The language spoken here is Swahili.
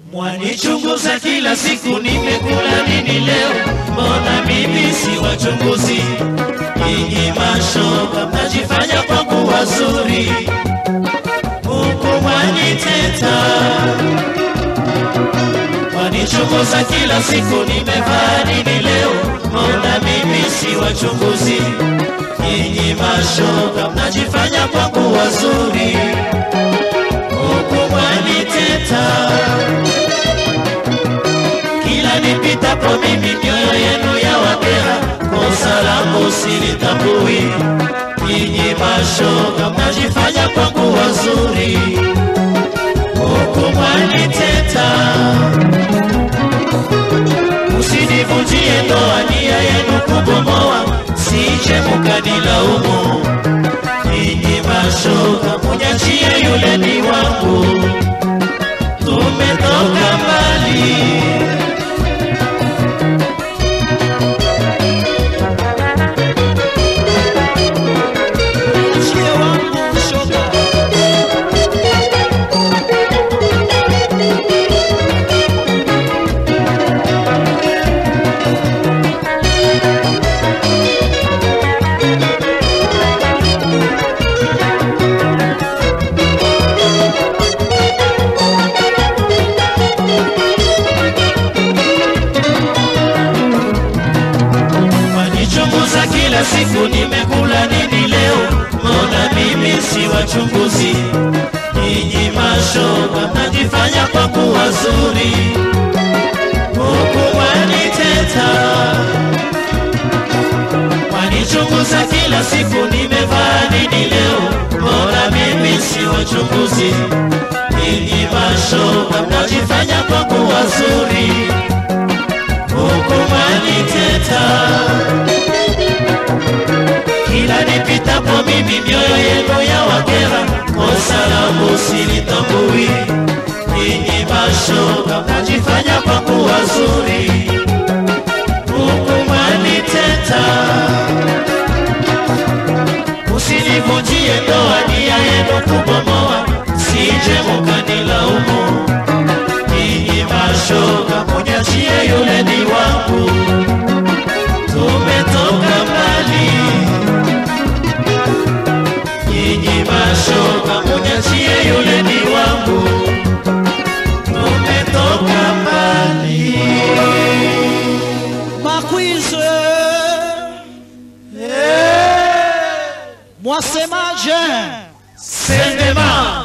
Mwanichunguza kila siku, nimekula nini leo? Mbona mimi si wachunguzi? Nyinyi mashoga mnajifanya kwangu wazuri, huku mwaniteta. Mwanichunguza kila siku, nimevaa nini leo? Mbona mimi si wachunguzi? Nyinyi mashoga mnajifanya kwangu wazuri, huku mwaniteta kila nipitapo mimi mioyo yenu ya wakera, kosa langu silitambui. Nyinyi mashoga mnajifanya kwangu wazuri, huku mwaniteta. Usinivunjie ndoa, nia yenu kubomoa, sije mukanilaumu. Nyinyi mashoga munyachie yule ni wangu, tumetoka mbali. Achie wangu shoga. Wanichunguza kila siku, nimekula nini leo? Mbona mimi si wachunguzi? Nyinyi mashoga mnajifanya kwangu wazuri, huku waniteta. Wanichunguza kila siku, nimevaa nini leo? Mbona mimi si wachunguzi? Nyinyi mashoga mnajifanya kwangu wazuri, huku waniteta kila nipitapo mimi mioyo yenu ya wakera, kosa langu silitambui. Nyinyi mashoga mnajifanya kwangu wazuri, huku mwaniteta. Usinivunjie ndoa, nia yenu kubomoa, sije mukanilaumu. Nyinyi mashoga munyachie yule ni wangu, tumetoka mbali nyinyi mashoga munyachie yule ni wangu, tumetoka mbali. Makwizwe, mwasemaje? Sendema